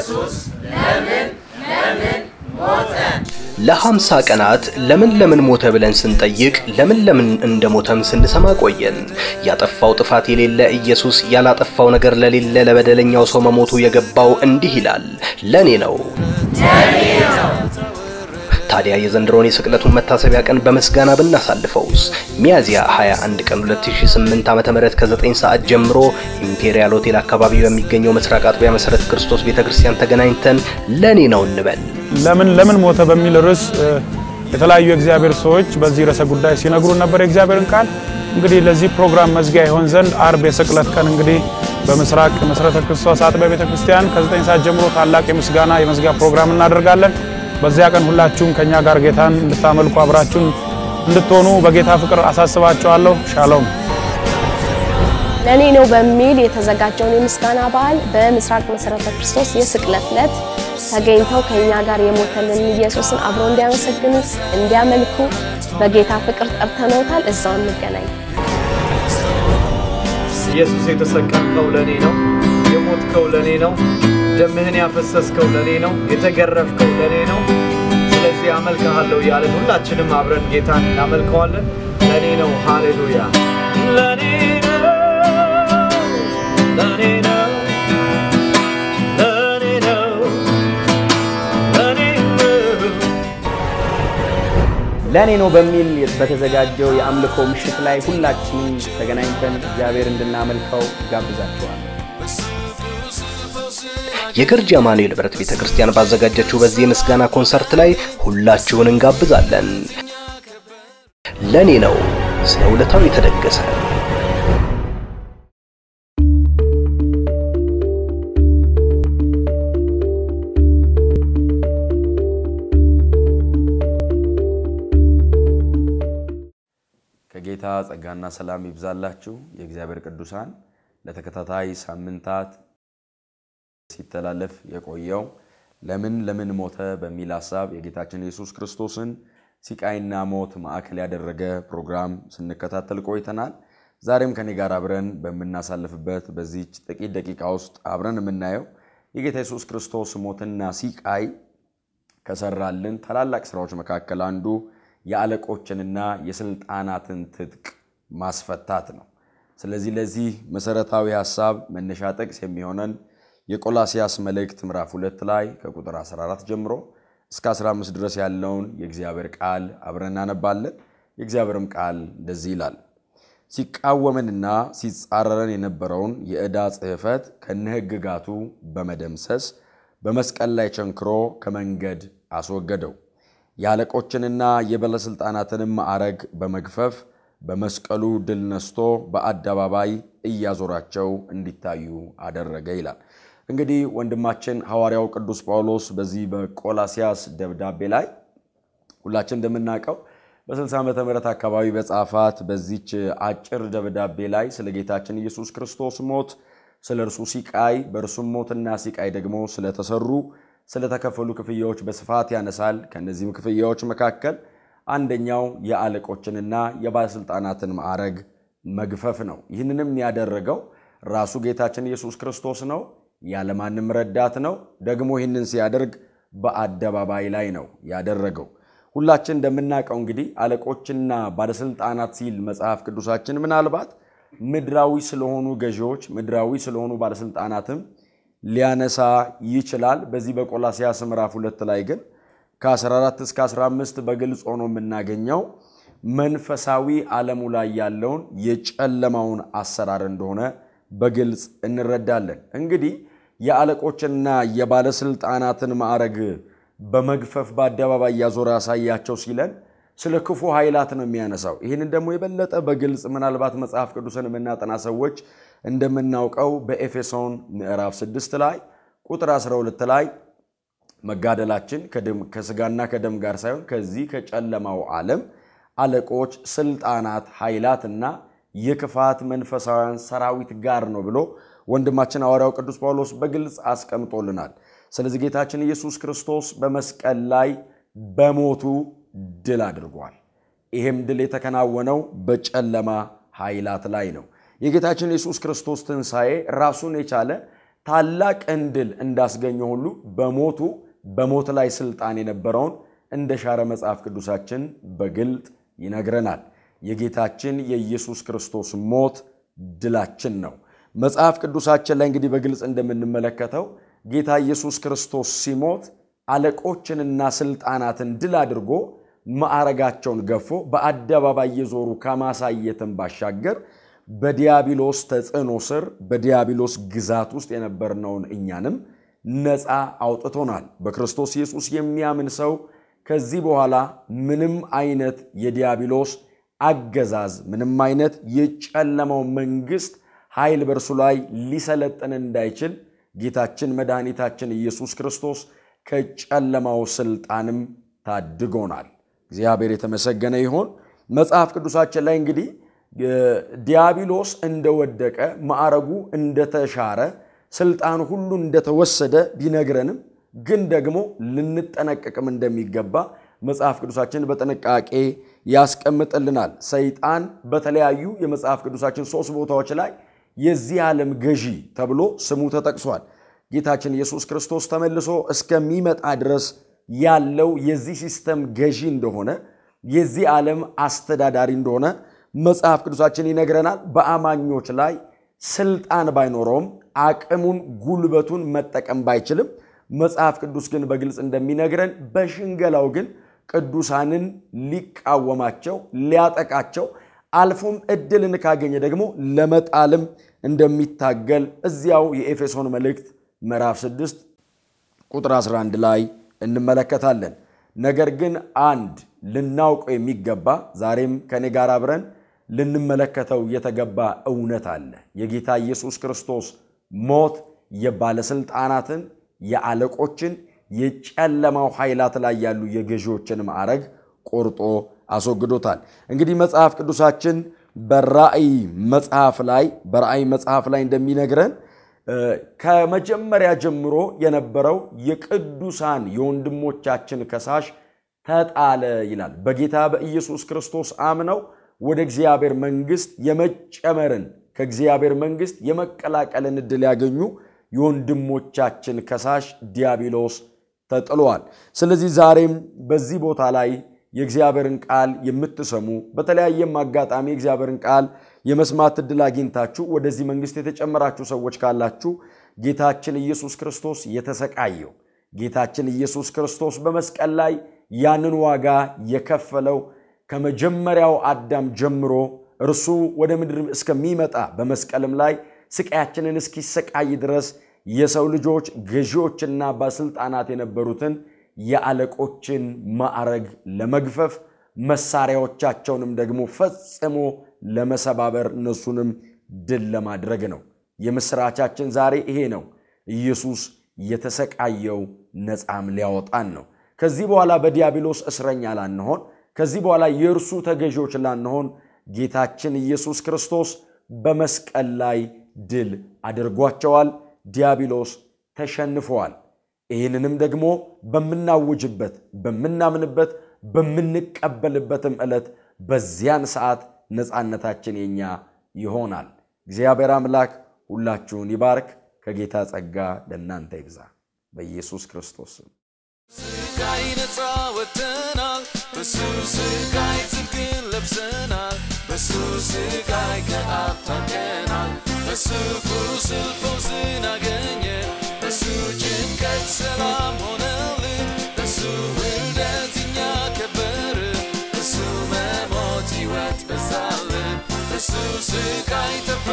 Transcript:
ለሀምሳ ቀናት ለምን ለምን ሞተ ብለን ስንጠይቅ ለምን ለምን እንደሞተም ስንሰማ ቆየን። ያጠፋው ጥፋት የሌለ ኢየሱስ ያላጠፋው ነገር ለሌለ ለበደለኛው ሰው መሞቱ የገባው እንዲህ ይላል፣ ለኔ ነው። ታዲያ የዘንድሮን የስቅለቱን መታሰቢያ ቀን በምስጋና ብናሳልፈውስ? ሚያዝያ 21 ቀን 2008 ዓ.ም ከ9 ሰዓት ጀምሮ ኢምፔሪያል ሆቴል አካባቢ በሚገኘው ምስራቅ አጥቢያ መሰረተ ክርስቶስ ቤተክርስቲያን ተገናኝተን ለኔ ነው እንበል። ለምን ለምን ሞተ በሚል ርዕስ የተለያዩ የእግዚአብሔር ሰዎች በዚህ ርዕሰ ጉዳይ ሲነግሩን ነበር የእግዚአብሔርን ቃል። እንግዲህ ለዚህ ፕሮግራም መዝጊያ ይሆን ዘንድ አርብ የስቅለት ቀን እንግዲህ በምስራቅ መሰረተ ክርስቶስ አጥቢያ ቤተክርስቲያን ከ9 ሰዓት ጀምሮ ታላቅ የምስጋና የመዝጊያ ፕሮግራም እናደርጋለን። በዚያ ቀን ሁላችሁም ከኛ ጋር ጌታን እንድታመልኩ አብራችሁን እንድትሆኑ በጌታ ፍቅር አሳስባችኋለሁ። ሻሎም። ለኔ ነው በሚል የተዘጋጀውን የምስጋና በዓል በምስራቅ መሰረተ ክርስቶስ የስቅለት ዕለት ተገኝተው ከኛ ጋር የሞተልን ኢየሱስን አብረው እንዲያመሰግኑ እንዲያመልኩ በጌታ ፍቅር ጠርተነውታል። እዛው እንገናኝ። ኢየሱስ የተሰቀልከው ለኔ ነው፣ የሞትከው ለኔ ነው፣ ደምህን ያፈሰስከው ለኔ ነው፣ የተገረፍከው ለኔ ነው። ስለዚህ አመልክሃለሁ እያለን ሁላችንም አብረን ጌታን እናመልከዋለን። ለኔ ነው። ሃሌሉያ። ለኔ ነው፣ ለኔ ነው፣ ለኔ ነው፣ ለኔ ነው። ለእኔ ነው በሚል በተዘጋጀው የአምልኮ ምሽት ላይ ሁላችንም ተገናኝተን እግዚአብሔር እንድናመልከው ጋብዛችኋል። የገርጂ አማኑኤል ህብረት ቤተ ክርስቲያን ባዘጋጀችው በዚህ የምስጋና ኮንሰርት ላይ ሁላችሁን እንጋብዛለን። ለኔ ነው ስለ ውለታው የተደገሰ ከጌታ ጸጋና ሰላም ይብዛላችሁ። የእግዚአብሔር ቅዱሳን ለተከታታይ ሳምንታት ሲተላለፍ የቆየው ለምን ለምን ሞተ በሚል ሀሳብ የጌታችን ኢየሱስ ክርስቶስን ሲቃይና ሞት ማዕከል ያደረገ ፕሮግራም ስንከታተል ቆይተናል። ዛሬም ከኔ ጋር አብረን በምናሳልፍበት በዚች ጥቂት ደቂቃ ውስጥ አብረን የምናየው የጌታ ኢየሱስ ክርስቶስ ሞትና ሲቃይ ከሰራልን ታላላቅ ስራዎች መካከል አንዱ የአለቆችንና የስልጣናትን ትጥቅ ማስፈታት ነው። ስለዚህ ለዚህ መሰረታዊ ሀሳብ መነሻ ጥቅስ የሚሆነን የቆላሲያስ መልእክት ምዕራፍ ሁለት ላይ ከቁጥር 14 ጀምሮ እስከ 15 ድረስ ያለውን የእግዚአብሔር ቃል አብረን እናነባለን። የእግዚአብሔርም ቃል እንደዚህ ይላል። ሲቃወመንና ሲጻረረን የነበረውን የዕዳ ጽሕፈት ከነህግጋቱ በመደምሰስ በመስቀል ላይ ቸንክሮ ከመንገድ አስወገደው። የአለቆችንና የባለሥልጣናትንም ማዕረግ በመግፈፍ በመስቀሉ ድል ነስቶ በአደባባይ እያዞራቸው እንዲታዩ አደረገ ይላል። እንግዲህ ወንድማችን ሐዋርያው ቅዱስ ጳውሎስ በዚህ በቆላሲያስ ደብዳቤ ላይ ሁላችን እንደምናውቀው በ60 ዓመተ ምህረት አካባቢ በጻፋት በዚች አጭር ደብዳቤ ላይ ስለ ጌታችን ኢየሱስ ክርስቶስ ሞት፣ ስለ እርሱ ሲቃይ፣ በእርሱም ሞትና ሲቃይ ደግሞ ስለተሰሩ ስለተከፈሉ ክፍያዎች በስፋት ያነሳል። ከእነዚህም ክፍያዎች መካከል አንደኛው የአለቆችንና የባለሥልጣናትን ማዕረግ መግፈፍ ነው። ይህንንም ያደረገው ራሱ ጌታችን ኢየሱስ ክርስቶስ ነው። ያለማንም ረዳት ነው። ደግሞ ይህንን ሲያደርግ በአደባባይ ላይ ነው ያደረገው። ሁላችን እንደምናውቀው እንግዲህ አለቆችና ባለሥልጣናት ሲል መጽሐፍ ቅዱሳችን ምናልባት ምድራዊ ስለሆኑ ገዢዎች፣ ምድራዊ ስለሆኑ ባለሥልጣናትም ሊያነሳ ይችላል። በዚህ በቆላሲያስ ምዕራፍ ሁለት ላይ ግን ከ14 እስከ 15 በግልጽ ሆኖ የምናገኘው መንፈሳዊ ዓለሙ ላይ ያለውን የጨለማውን አሰራር እንደሆነ በግልጽ እንረዳለን። እንግዲህ የአለቆችንና የባለሥልጣናትን ማዕረግ በመግፈፍ በአደባባይ እያዞረ ያሳያቸው ሲለን ስለ ክፉ ኃይላት ነው የሚያነሳው። ይህንን ደግሞ የበለጠ በግልጽ ምናልባት መጽሐፍ ቅዱስን የምናጠና ሰዎች እንደምናውቀው በኤፌሶን ምዕራፍ 6 ላይ ቁጥር 12 ላይ መጋደላችን ከስጋና ከደም ጋር ሳይሆን ከዚህ ከጨለማው ዓለም አለቆች፣ ስልጣናት፣ ኃይላትና የክፋት መንፈሳውያን ሰራዊት ጋር ነው ብሎ ወንድማችን ሐዋርያው ቅዱስ ጳውሎስ በግልጽ አስቀምጦልናል። ስለዚህ ጌታችን ኢየሱስ ክርስቶስ በመስቀል ላይ በሞቱ ድል አድርጓል። ይህም ድል የተከናወነው በጨለማ ኃይላት ላይ ነው። የጌታችን ኢየሱስ ክርስቶስ ትንሣኤ ራሱን የቻለ ታላቅን ድል እንዳስገኘ ሁሉ በሞቱ በሞት ላይ ስልጣን የነበረውን እንደ ሻረ መጽሐፍ ቅዱሳችን በግልጥ ይነግረናል። የጌታችን የኢየሱስ ክርስቶስ ሞት ድላችን ነው። መጽሐፍ ቅዱሳችን ላይ እንግዲህ በግልጽ እንደምንመለከተው ጌታ ኢየሱስ ክርስቶስ ሲሞት አለቆችንና ስልጣናትን ድል አድርጎ ማዕረጋቸውን ገፎ በአደባባይ የዞሩ ከማሳየትን ባሻገር በዲያብሎስ ተጽዕኖ ስር በዲያብሎስ ግዛት ውስጥ የነበርነውን እኛንም ነፃ አውጥቶናል። በክርስቶስ ኢየሱስ የሚያምን ሰው ከዚህ በኋላ ምንም አይነት የዲያብሎስ አገዛዝ፣ ምንም አይነት የጨለመው መንግስት ኃይል በእርሱ ላይ ሊሰለጥን እንዳይችል ጌታችን መድኃኒታችን ኢየሱስ ክርስቶስ ከጨለማው ስልጣንም ታድጎናል። እግዚአብሔር የተመሰገነ ይሆን። መጽሐፍ ቅዱሳችን ላይ እንግዲህ ዲያብሎስ እንደወደቀ ማዕረጉ እንደተሻረ ስልጣን ሁሉ እንደተወሰደ ቢነግረንም ግን ደግሞ ልንጠነቀቅም እንደሚገባ መጽሐፍ ቅዱሳችን በጥንቃቄ ያስቀምጥልናል። ሰይጣን በተለያዩ የመጽሐፍ ቅዱሳችን ሶስት ቦታዎች ላይ የዚህ ዓለም ገዢ ተብሎ ስሙ ተጠቅሷል። ጌታችን ኢየሱስ ክርስቶስ ተመልሶ እስከሚመጣ ድረስ ያለው የዚህ ሲስተም ገዢ እንደሆነ የዚህ ዓለም አስተዳዳሪ እንደሆነ መጽሐፍ ቅዱሳችን ይነግረናል። በአማኞች ላይ ስልጣን ባይኖረውም አቅሙን፣ ጉልበቱን መጠቀም ባይችልም መጽሐፍ ቅዱስ ግን በግልጽ እንደሚነግረን በሽንገላው ግን ቅዱሳንን ሊቃወማቸው፣ ሊያጠቃቸው አልፎም እድልን ካገኘ ደግሞ ለመጣልም እንደሚታገል እዚያው የኤፌሶን መልእክት ምዕራፍ 6 ቁጥር 11 ላይ እንመለከታለን። ነገር ግን አንድ ልናውቀው የሚገባ ዛሬም ከኔ ጋር አብረን ልንመለከተው የተገባ እውነት አለ። የጌታ ኢየሱስ ክርስቶስ ሞት የባለስልጣናትን፣ የአለቆችን፣ የጨለማው ኃይላት ላይ ያሉ የገዢዎችን ማዕረግ ቆርጦ አስወግዶታል። እንግዲህ መጽሐፍ ቅዱሳችን በራእይ መጽሐፍ ላይ በራእይ መጽሐፍ ላይ እንደሚነግረን ከመጀመሪያ ጀምሮ የነበረው የቅዱሳን የወንድሞቻችን ከሳሽ ተጣለ ይላል። በጌታ በኢየሱስ ክርስቶስ አምነው ወደ እግዚአብሔር መንግሥት የመጨመርን ከእግዚአብሔር መንግሥት የመቀላቀልን ዕድል ያገኙ የወንድሞቻችን ከሳሽ ዲያብሎስ ተጥሏል። ስለዚህ ዛሬም በዚህ ቦታ ላይ የእግዚአብሔርን ቃል የምትሰሙ በተለያየም አጋጣሚ የእግዚአብሔርን ቃል የመስማት ዕድል አግኝታችሁ ወደዚህ መንግሥት የተጨመራችሁ ሰዎች ካላችሁ ጌታችን ኢየሱስ ክርስቶስ የተሰቃየው ጌታችን ኢየሱስ ክርስቶስ በመስቀል ላይ ያንን ዋጋ የከፈለው ከመጀመሪያው አዳም ጀምሮ እርሱ ወደ ምድር እስከሚመጣ በመስቀልም ላይ ስቃያችንን እስኪሰቃይ ድረስ የሰው ልጆች ገዢዎችና ባለሥልጣናት የነበሩትን የአለቆችን ማዕረግ ለመግፈፍ መሳሪያዎቻቸውንም ደግሞ ፈጽሞ ለመሰባበር እነሱንም ድል ለማድረግ ነው። የምስራቻችን ዛሬ ይሄ ነው። ኢየሱስ የተሰቃየው ነፃም ሊያወጣን ነው። ከዚህ በኋላ በዲያብሎስ እስረኛ ላንሆን፣ ከዚህ በኋላ የእርሱ ተገዢዎች ላንሆን ጌታችን ኢየሱስ ክርስቶስ በመስቀል ላይ ድል አድርጓቸዋል። ዲያብሎስ ተሸንፈዋል። ይህንንም ደግሞ በምናውጅበት በምናምንበት በምንቀበልበትም ዕለት በዚያን ሰዓት ነፃነታችን የኛ ይሆናል። እግዚአብሔር አምላክ ሁላችሁን ይባርክ። ከጌታ ጸጋ ለእናንተ ይብዛ። በኢየሱስ ክርስቶስ ስም ስቃይ ነፃ ወጥተናል። በሱ ስቃይ ጽድቅን ለብሰናል። በሱ ስቃይ ከአብ ታርቀናል። በሱ ቁስል ፈውስን አገኘን። በሱ ጭንቀት ሰላም ሆነልን። በሱ ውርደት እኛ ከበርን። በሱ መሞት ሕይወት በዛልን። በሱ ስቃይ ተፈ